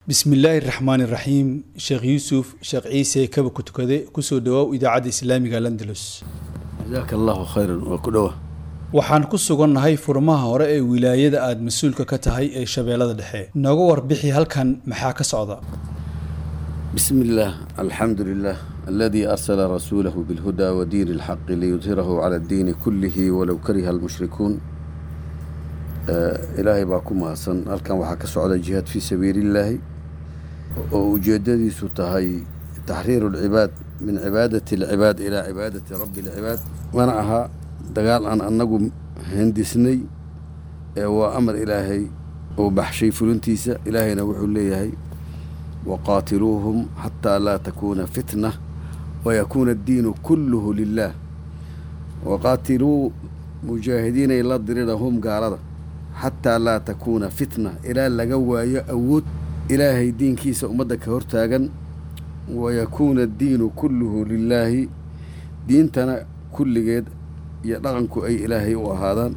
bismillaahi raxmaani raxiim sheekh yuusuf sheekh ciise kaba ku tukade kusoo dhawaaw idaacadda islaamiga landalus jazaaka allahu khayran waa ku dhowa waxaan ku sugannahay furmaha hore ee wilaayada aada mas-uulka ka tahay ee shabeellada dhexe nooga warbixi halkan maxaa ka socda bismi illaah alxamdu lilah aladii arsala rasuulahu bilhudaa wa diini alxaqi liyudhirahu cala addiini kullihi walow kariha almushrikuun ilaahay baa ku mahadsan halkan waxaa ka socda jihaad fii sabiilillaahi oo ujeeddadiisu tahay taxriiru alcibaad min cibaadati alcibaad ilaa cibaadati rabbi alcibaad mana aha dagaal aan annagu hindisnay ee waa amar ilaahay uu baxshay fulintiisa ilaahayna wuxuu leeyahay waqaatiluuhum xataa laa takuuna fitna wayakuuna addiinu kulluhu lilaah waqaatiluu mujaahidiinay la dirirahum gaalada xataa laa takuuna fitna ilaa laga waayo awood ilaahay diinkiisa ummadda ka hortaagan wayakuuna addiinu kulluhu lilaahi diintana kulligeed iyo dhaqanku ay ilaahay u ahaadaan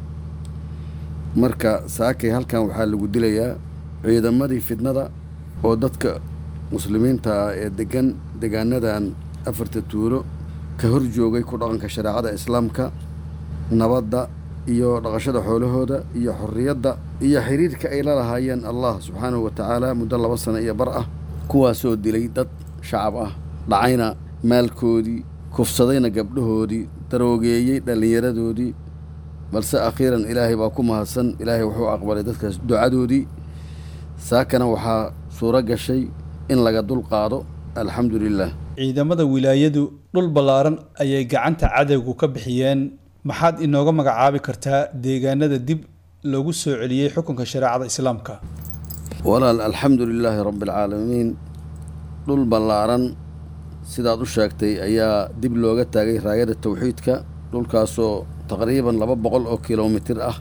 marka saakay halkan waxaa lagu dilayaa ciidamadii fidnada oo dadka muslimiinta ah ee degan degaanadan afarta tuulo ka hor joogay ku dhaqanka shareecada islaamka nabadda iyo dhaqashada xoolahooda iyo xorriyadda iyo xiriirka ay la lahaayeen allah subxaanahu wa tacaala muddo laba sano iyo bar ah kuwaasoo dilay dad shacab ah dhacayna maalkoodii kufsadayna gabdhahoodii daroogeeyey dhallinyaradoodii balse akhiiran ilaahay baa ku mahadsan ilaahay wuxuu aqbalay dadkaas ducadoodii saakana waxaa suuro gashay in laga dul qaado alxamdu lilah ciidamada wilaayadu dhul ballaaran ayay gacanta cadowgu ka bixiyeen maxaad inooga magacaabi kartaa deegaanada dib loogu soo celiyey xukunka shareecada islaamka walaal alxamdu lilaahi rabbi alcaalamiin dhul ballaaran sidaad u sheegtay ayaa dib looga taagay raayada tawxiidka dhulkaasoo taqriiban laba boqol oo kilomitir ah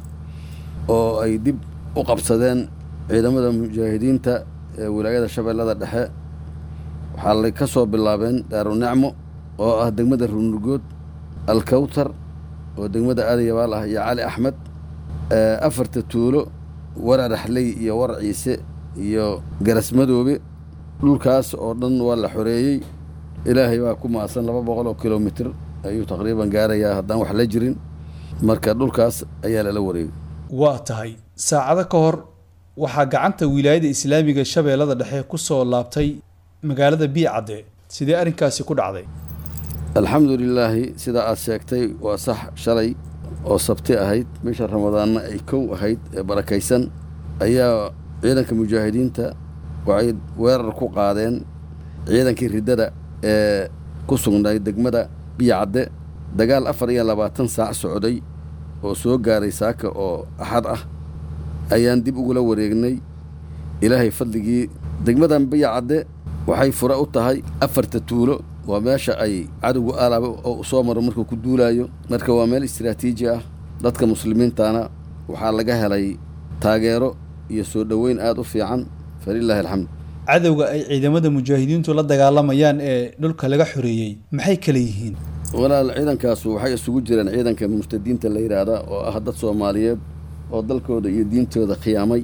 oo ay dib u qabsadeen ciidamada mujaahidiinta ee wilaayada shabeellada dhexe waxaa lay ka soo bilaabeen daarunicmo oo ah degmada runurgood alkawtar oo degmada aadayabaal ah iyo cali axmed afarta tuulo warar axley iyo war ciise iyo garasmadoobe dhulkaas oo dhan waa la xoreeyey ilaahay baa ku maasan laba boqol oo kilomitir ayuu taqriiban gaarayaa haddaan wax la jirin marka dhulkaas ayaa lala wareegay waa tahay saacado ka hor waxaa gacanta wilaayada islaamiga shabeellada dhexe ku soo laabtay magaalada biicadde sidee arrinkaasi ku dhacday alxamdu lilaahi sidaa aad sheegtay waa sax shalay oo sabti ahayd bisha ramadaanna ay kow ahayd ee barakaysan ayaa ciidanka mujaahidiinta waxay weerar ku qaadeen ciidankii riddada ee ku sugnay degmada biyacadde dagaal afar iyo labaatan saac socday oo soo gaaray saaka oo axad ah ayaan dib ugula wareegnay ilaahay fadligii degmadan biyacadde waxay fure u tahay afarta tuulo waa meesha ay cadowgu alaaba oo soo maro markuu ku duulaayo marka waa meel istraatiiji ah dadka muslimiintana waxaa laga helay taageero iyo soo dhoweyn aada u fiican falilaahi alxamd cadowga ay ciidamada mujaahidiintu la dagaalamayaan ee dhulka laga xoreeyey maxay kala yihiin walaal ciidankaasu waxay isugu jireen ciidanka murtadiinta la yidhaahda oo ah dad soomaaliyeed oo dalkooda iyo diintooda khiyaamay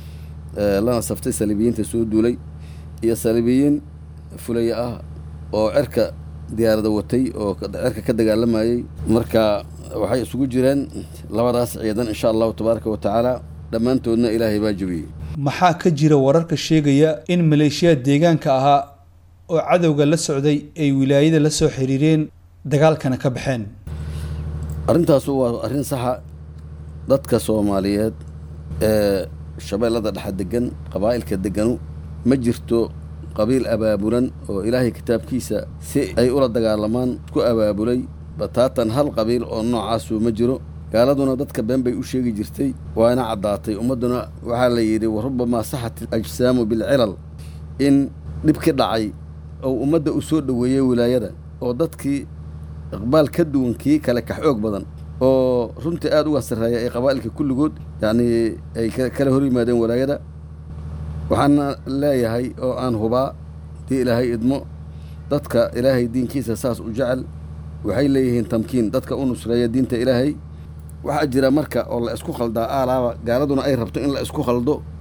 lana saftay saliibiyiinta soo duulay iyo saliibiyiin fulaya ah oo cerka diyaarada watay oo cerka ka dagaalamayey marka waxay isugu jireen labadaas ciidan insha allahu tabaaraka wa tacaala dhammaantoodna ilaahay baa jebiyey maxaa ka jira wararka sheegaya in maleeshiyaad deegaanka ahaa oo cadowga la socday ay wilaayada la soo xiriireen dagaalkana ka baxeen arrintaasu waa arrin saxa dadka soomaaliyeed ee shabeellada dhexe degan qabaa'ilka deganu ma jirto qabiil abaabulan oo ilaahay kitaabkiisa si ay ula dagaalamaan ku abaabulay bataatan hal qabiil oo noocaasu ma jiro gaaladuna dadka been bay u sheegi jirtay waana caddaatay ummadduna waxaa la yidhi wa rubamaa saxat ajsaamu bilcilal in dhibki dhacay oo ummadda u soo dhoweeyey wilaayada oo dadkii iqbaal ka duwan kii kale ka xoog badan oo runtii aada uga sarreeya ee qabaa'ilka kulligood yacnii ay kala hor yimaadeen walaayada waxaana leeyahay oo aan hubaa dii ilaahay idmo dadka ilaahay diinkiisa saas u jecel waxay leeyihiin tamkiin dadka u nusreeya diinta ilaahay waxaa jira marka oo la isku khaldaa aalaaba gaaladuna ay rabto in la isku khaldo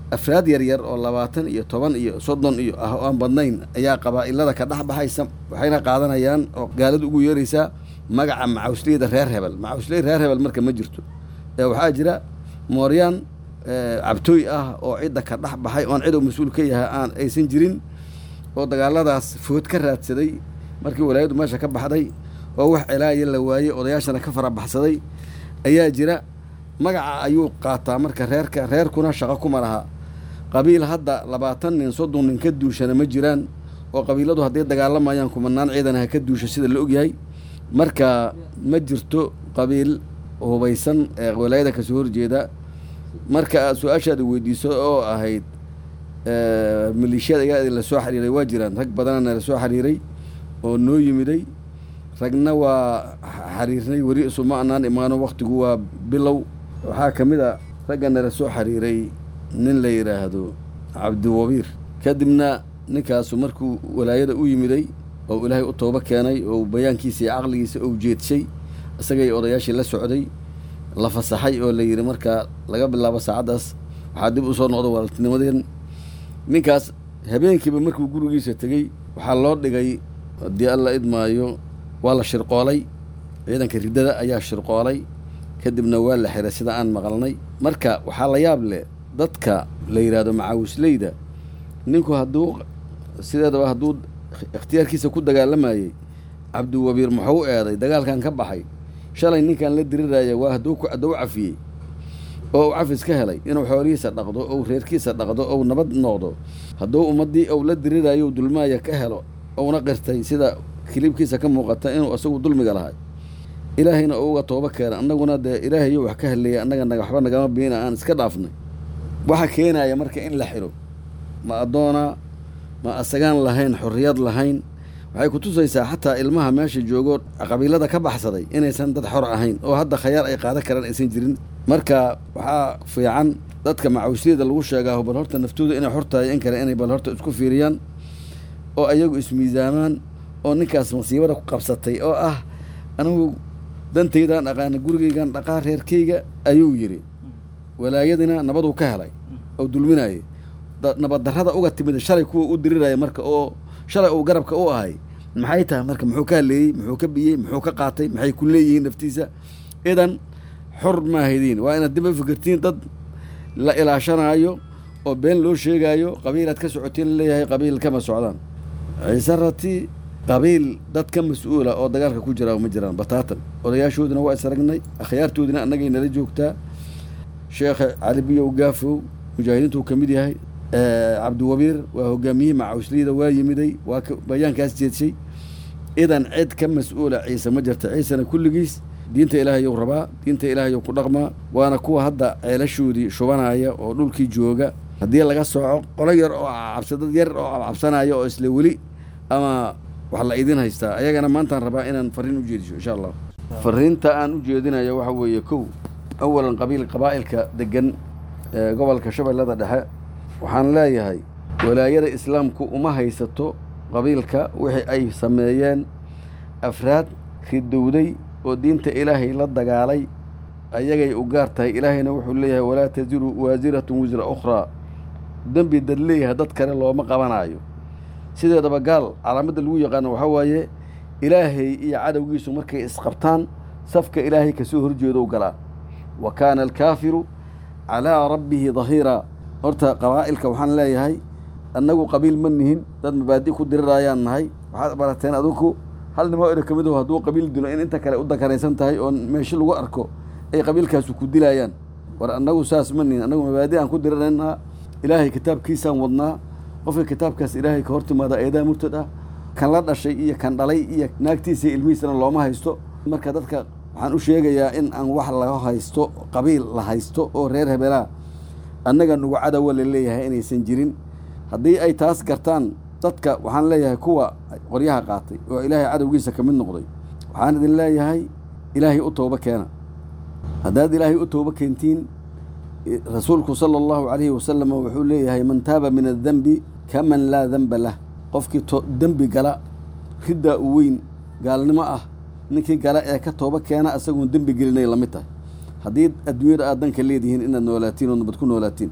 afraad yaryar oo labaatan iyo toban iyo soddon iyo ah oo aan badnayn ayaa qabaa'ilada ka dhex baxaysa waxayna qaadanayaan oo gaaladu ugu yeeraysaa magaca macawsleyda reer hebel macawsley reer hebel marka ma jirto ee waxaa jira mooryaan cabtooy ah oo cidda ka dhex baxay oon cid uu mas-uul ka yahay aan aysan jirin oo dagaaladaas food ka raadsaday markii walaayadu meesha ka baxday oo wax celaaya la waayey odayaashana ka farabaxsaday ayaa jira magaca ayuu qaataa marka reerka reerkuna shaqo kuma laha qabiil hadda labaatan nin soddon nin ka duushana ma jiraan oo qabiiladu hadday dagaalamayaan kumanaan ciidan ha ka duusha sida la ogyahay marka ma jirto qabiil hubaysan ee walaayada kasoo horjeeda marka aad su-aashaada weydiiso oo ahayd maleeshiyada ayaa la soo xiriiray waa jiraan rag badanana la soo xiriiray oo noo yimiday ragna waa xiriirnay weli isuma anaan imaano waktigu waa bilow waxaa ka mid a raggana la soo xiriiray nin la yidhaahdo cabdiwabiir kadibna ninkaasu markuu walaayada u yimiday oo ilaahay u toobo keenay oo bayaankiisa iyo caqligiisa ou jeedshay isagay odayaashii la socday la fasaxay oo la yidhi markaa laga bilaabo saacaddaas waxaa dib usoo noqda walaaltinimadeen ninkaas habeenkiiba markuu gurigiisa tegey waxaa loo dhigay haddii alla idmaayo waa la shirqoolay ciidanka riddada ayaa shirqoolay kadibna waa la xiray sida aan maqalnay marka waxaa la yaab leh dadka la yidhaahdo macaawisleyda ninku hadduu sideedaba hadduu ikhtiyaarkiisa ku dagaalamayey cabdiwabiir muxuu u eeday dagaalkan ka baxay shalay ninkan la diriraya waa hadduu hadduu cafiyey oo uu cafis ka helay inuu xoolihiisa dhaqdo ou reerkiisa dhaqdo ou nabad noqdo hadduu ummaddii ou la dirirayo dulmaaya ka helo ouna qirtay sida kilibkiisa ka muuqata inuu isagu dulmiga lahay ilaahayna oo uga toobo keena annaguna dee ilaahayo wax ka heleeya annaga naga waxba nagama biina aan iska dhaafnay waxa keenaya marka in la xidho ma addoona ma asagaan lahayn xorriyad lahayn waxay ku tusaysaa xataa ilmaha meesha joogo qabiilada ka baxsaday inaysan dad xor ahayn oo hadda khayaar ay qaadan karaan aysan jirin marka waxaa fiican dadka macawisliyada lagu sheegaa bal horta naftooda inay xor tahay in kale inay bal horta isku fiiriyaan oo ayagu ismiisaamaan oo ninkaas masiibada ku qabsatay oo ah anigu dantaydaan aqaana gurigaygan dhaqaa reerkayga ayuu yidhi walaayadina nabaduu ka helay oo dulminayay nabad darrada uga timid shalay kuwa u diriraya marka oo shalay uu garabka u ahay maxay tahay marka muxuu ka haleeyey muxuu ka biyey muxuu ka qaatay maxay ku leeyihiin naftiisa idan xor maahaydin waa inaad dib u fikirtiin dad la ilaashanaayo oo been loo sheegaayo qabiilaad ka socotiin laleeyahay qabiil kama socdaan ciise rati qabiil dad ka mas-uula oo dagaalka ku jira ma jiraan bataatan odayaashoodina waa isragnay akhyaartoodina annagay nala joogtaa sheekha cali biyow gaafow mujaahidiintuu ka mid yahay cabdiwabiir waa hogaamiyihii macawisliyada waa yimiday waa bayaankaas jeedshay idan cid ka mas-uula ciise ma jirta ciisena kulligiis diinta ilaahayow rabaa diinta ilaahayow ku dhaqmaa waana kuwa hadda ceelashoodii shubanaya oo dhulkii jooga haddii laga sooco qolo yar oo cabsa dad yar oo cabsanaya oo isla weli ama wax la idin haystaa ayagana maantaan rabaa inaan fariin u jeediso insha allah fariinta aan u jeedinayo waxa weeye kow awalan qabiil qabaa'ilka degan ee gobolka shabeellada dhexe waxaan leeyahay walaayada islaamku uma haysato qabiilka wixii ay sameeyeen afraad ridowday oo diinta ilaahay la dagaalay ayagay u gaar tahay ilaahayna wuxuu leeyahay walaa taziru waasiratun wisra ukhraa dembi dad leeyahay dad kale looma qabanaayo sideedaba gaal calaamadda lagu yaqaano waxaa waaye ilaahay iyo cadowgiisu markay isqabtaan safka ilaahay kasoo horjeedo u galaa wa kaana alkaafiru calaa rabbihi dahiiraa horta qabaa'ilka waxaan leeyahay annagu qabiil ma nihin dad mabaadi ku dirirayaan nahay waxaad barateen adinku hal nimo ina ka mid aho hadduu qabiil dilo in inta kale u dakaraysan tahay oo meesho lagu arko ay qabiilkaasu ku dilayaan war annagu saas ma nihin annagu mabaadi aan ku diriraynaa ilaahay kitaabkiisaan wadnaa qofka kitaabkaas ilaahay ka hortimaada eedaa murtad ah kan la dhashay iyo kan dhalay iyo naagtiisa ilmihiisana looma haysto marka dadka waxaan u sheegayaa in aan wax laga haysto qabiil la haysto oo reer hebelaa annaga nugu cadowa la leeyahay inaysan jirin haddii ay taas gartaan dadka waxaan leeyahay kuwa qoryaha qaatay oo ilaahay cadowgiisa ka mid noqday waxaan idin leeyahay ilaahay u toobo keena haddaad ilaahay u toobo keentiin rasuulku sala allahu calayhi wasalam wuxuu leeyahay man taaba min addenbi kaman laa denba lah qofkii dembi gala riddaa u weyn gaalnimo ah ninkii gala ee ka toobo keena isagoon dembi gelinay lamid tahay haddii adduunyada aad danka leedihiin inaad noolaatiin oo nabad ku noolaatiin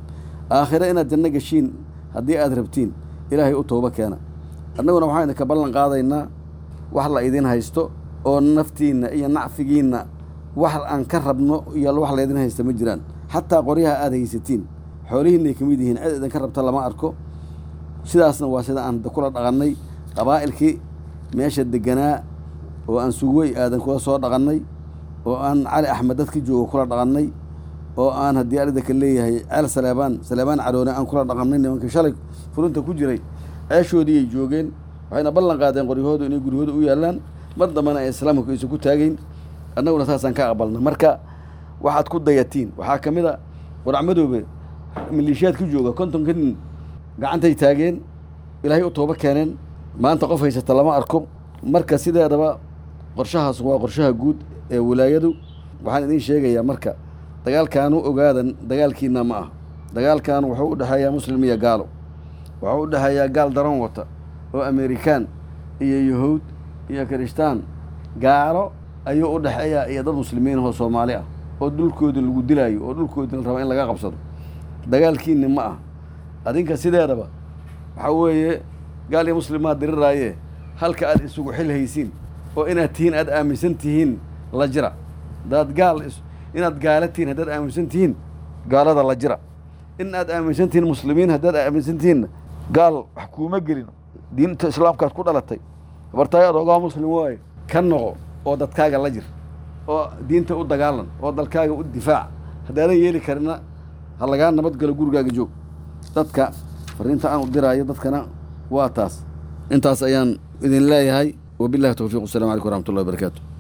aakhire inaad janno geshiin haddii aad rabtiin ilaahay u toobo keena annaguna waxaan idinka ballan qaadaynaa wax la idin haysto oo naftiinna iyo nacfigiinna wax aan ka rabno iyo wax laydin haysta ma jiraan xataa qoryaha aad haysatiin xoolihiinay ka mid yihiin cid idinka rabta lama arko sidaasna waa sida aan kula dhaqannay qabaa'ilkii meesha deganaa oo aan sugwey aadan kula soo dhaqannay oo aan cali axmed dadka jooga kula dhaqannay oo aan haddii aridaka leeyahay ceel saleebaan saleebaan caroone aan kula dhaqannay nimanka shalay fulinta ku jiray ceeshoodiiyay joogeen waxayna ballan qaadeen qoryahoodu inay guryahooda u yaallaan mar dambena ay islaamku aysan ku taagayn annaguna saasaan ka aqbalna marka waxaad ku dayatiin waxaa ka mid a waracmadoobe maliishiyaad ku jooga kontonka nin gacantay taageen ilaahay u toobo keeneen maanta qof haysata lama arko marka sideedaba qorshahaas waa qorshaha guud ee wilaayadu waxaan idiin sheegayaa marka dagaalkaanu ogaadan dagaalkiina ma ah dagaalkan wuxuu u dhexeeyaa muslim iyo gaalo wuxuu u dhexeeyaa gaal daran wata oo amerikaan iyo yahuud iyo kirishtaan gaalo ayuu u dhexeeyaa iyo dad muslimiin oo soomaali ah oo dhulkooda lagu dilaayo oo dhulkoodii la raba in laga qabsado dagaalkiini ma ah adinka sideedaba waxaa weeye gaal iyo muslimaad diriraaye halka aad isugu xil haysiin oo inaad tihiin aad aaminsan tihiin la jira hadaad gaal inaad gaala tihiin haddaad aaminsan tihiin gaalada la jira in aad aaminsan tihiin muslimiin haddaad aaminsan tihiinna gaal wax kuuma gelin diinta islaamkaad ku dhalatay habartaayo adoogaa muslim waaye ka noqo oo dadkaaga la jir oo diinta u dagaalan oo dalkaaga u difaac haddaadan yeeli karina ha lagaa nabadgalo gurigaaga joog dadka fariinta aan u diraayo dadkana waa taas intaas ayaan idin leeyahay wabillahi towfiiq wasalam calaykum waraxmatullahi wabarakaatu